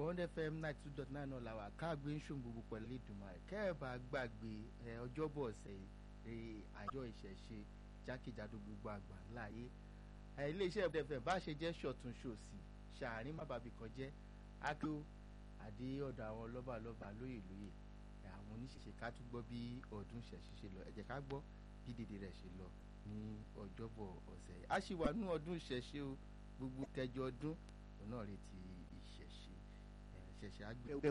bond fm ninety two dot nine náà làwà káàgbé ń ṣòun gbogbo pẹ̀lú ìdùnmọ̀ ẹ̀ kẹ́ẹ̀bà gbàgbé ẹ ọjọ́bọ̀ ọ̀sẹ̀ yìí àjọ ìṣẹ̀ṣe jákèjádò gbogbo àgbà láàyè ẹ iléeṣẹ́ bond fm bá ṣe jẹ́ ṣọ̀tún ṣòsì ṣàárín má bàbí kan jẹ́ akíó àdé ọ̀dọ̀ àwọn lọ́balọ́ba lóyè lóyè àwọn oníṣẹ̀ṣe ká tún gbọ́ bí ọdún ṣẹ̀ṣẹ̀ ṣe lọ ẹ jẹ́ ká gbọ́ bí dèdè rẹ̀ ṣe lọ ní ọjọ́bọ̀ ọ̀sẹ̀ yìí a ṣì wà nú ọdún ìṣẹ̀ṣe o gbogbo kẹjọ ọdún òun náà retí ìṣẹ̀ṣe ìṣẹ̀ṣe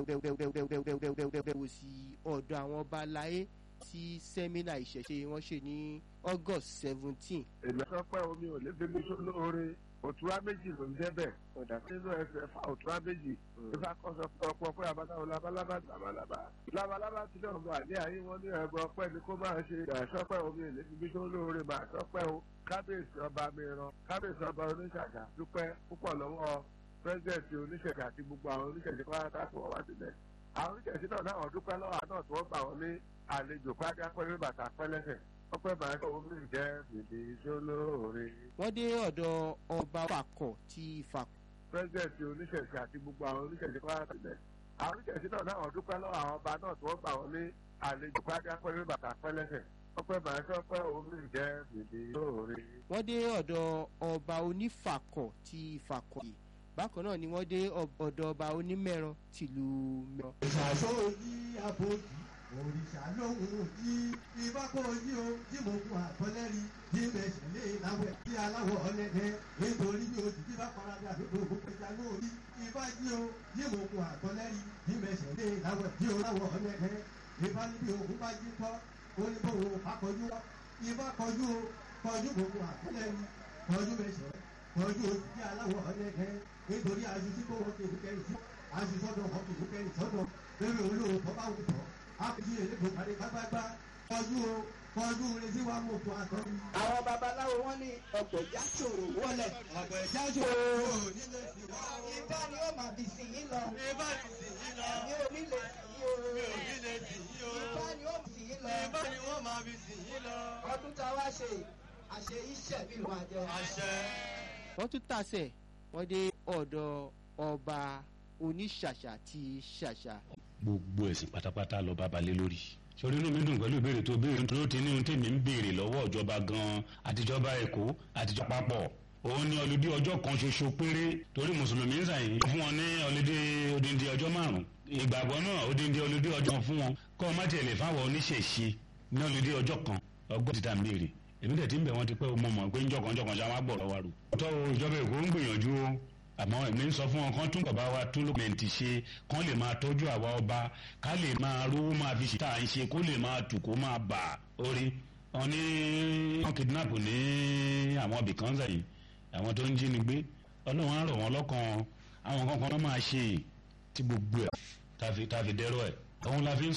àgbẹ̀. wò sí ọ̀dọ̀ àwọn ọba aláyé tí sẹ́mínà ìṣẹ̀ṣe wọ́n ṣe ní august seventeen. èmi sọ pé omi ò lè débi tó lóore òtúrá méjì ló ń jẹ́ bẹ́ẹ̀ nínú ẹsẹ̀ fa òtúrá méjì nípa kọ́ sọ pé ọ̀pọ̀ pé àbátáwo labalábá labalábá labalábá ti náà bọ̀ àdé ayé wọn ní ẹ̀bọ ọpẹ́ ni kó máa ṣe ìdàsọ́pẹ́ omi ò lè débi tó lóore máa sọpẹ́ o kábíyèsí ọba mìíràn kábíyèsí ọba oníṣàgà dúpẹ́ púpọ̀ lọ́wọ́ pírẹ́sidẹ̀ntì oníṣẹ̀gà àti gbogbo àwọn oníṣẹ̀gà pátá tó wọ́n wá sílẹ̀ àwọn oníṣẹ̀gà náà náà dúpẹ́ lọ́wọ́ àná tí wọ́n gbà wọ́n ní àlejò pátá pẹ́lú bàtà pẹ́lẹ́sẹ̀ ọpẹ́ bàá tó omi jẹ́ bèbè sólóore. wọ́n dé ọ̀dọ̀ ọba fàkọ̀ tí fàkọ̀. pírẹ́sidẹ̀ntì oníṣẹ̀gà àti gbogbo àwọn oníṣẹ̀gà pátá sílẹ̀ àwọn oníṣẹ̀gà náà náà dúpẹ́ lọ́wọ́ àwọn ọba náà tí wọ́n gbà wọ́n ní àlejò pátá pẹ́lú bàtà pẹ́lẹ́sẹ̀ ọpẹ́ bàá tó ọpẹ́ omi jẹ́ bèbè sólóore. wọ́n dé ọ̀dọ̀ ọba onífàkọ̀ tí fàkọ̀ yìí bákan náà ni wọ́n dé ọ̀dọ̀ ọba onímẹ̀rán tìlú mẹ́rán. ìṣàṣọ yí àbòjì òrìṣà lóhùn yí ìbákò yí o tí mo kún àtọ́lẹ́rì yí mẹ́sẹ̀lẹ̀ láwẹ̀ tí aláwọ̀ ọlẹ́dẹ́ nítorí ní oṣù tí bá paradà àdúgbò gbogbo ẹja lórí ìbá yí o yí mo kún àtọ́lẹ́rì yí mẹ́sẹ̀lẹ̀ láwẹ̀ tí aláwọ̀ ọlẹ́dẹ́ ìbá níbi òkú bá jí kọ́ oníbòwò akọjú ìbá kọjú o kọjú gbogbo àtọ́lẹ́rì kọjú mẹ́sẹ̀ kọjú oṣù tí aláwọ̀ ọlẹ́dẹ́ nítorí aṣojú kó wọn kéwù kẹrì sí aṣojú ọkọ kéwù kẹrì sọdọ lórí olówó tó bá wù tọ àpèjì èlégbò parí pápápá kọjú o kọjú retí wa mú fún àtọ. àwọn babaláwo wọn ní ọgbẹjà ṣòro wọlé. ọgbẹjà ṣòro nílé ìwà o. ìbá ni ó máa bì sí yín lọ. ìbá ni sì yín lọ. mi ò ní lè sí yín o. mi ò ní lè sì yín o. ìbá ni ó bì sí yín lọ. ìbá ni wọ́n máa bì sí yín lọ. ọdún tá a wá ṣe àṣe iṣẹ́ bí ló máa jẹ. àṣẹ. wọ́n tún tàṣẹ wọ́n dé ọ̀dọ̀ ọba oníṣàṣà ti ṣàṣà. gbogbo ẹ̀sìn pátápátá lọ bá balẹ̀ lórí sori inú mi dùn pẹ̀lú ìbéèrè tó béèrè tó ti ní ohun tèmi ń béèrè lọ́wọ́ ìjọba gan-an àtijọba èkó àtijọba papọ̀ òun ní ọlùdí ọjọ́ kan ṣoṣo péré torí mùsùlùmí ń sàyìn fún wọn ní ọlùdí odindi ọjọ́ márùn ìgbàgbọ́ náà odindi ọlùdí ọjọ́ kan fún wọn kọ́ ọ má tiẹ̀ lè fáwọn oníṣẹ̀ṣe ní ọlùdí ọjọ́ kan ọgbọ́n ti ta ń béèrè èmi dẹ̀ ti ń bẹ̀ wọ́n ti pẹ́ mọ̀ mọ̀ pé ńjọ̀kan ńjọ̀kan ṣá wá gbọ̀rọ̀ wa rò. tọ́ o ìjọba èkó ń gbìyànjú o àmọ́ èmi ń sọ fún wọn kán tún bàbá wa tún lókùnmẹ̀ntì ṣe kán lè máa tọ́jú àwa ọba ká lè máa rówó máa fi ṣe tá à ń ṣe kó lè máa tù kó máa bà orí. wọn ní wọn kidnap ní àwọn ibìkan sẹ́yìn àwọn tó ń jí ni gbé ọlọ́run á rọ̀ wọ́n lọ́kàn àwọn kankan máa ṣe tí gbogbo ẹ̀ tá a fi dẹ́rọ̀ ẹ̀ òun la fi ń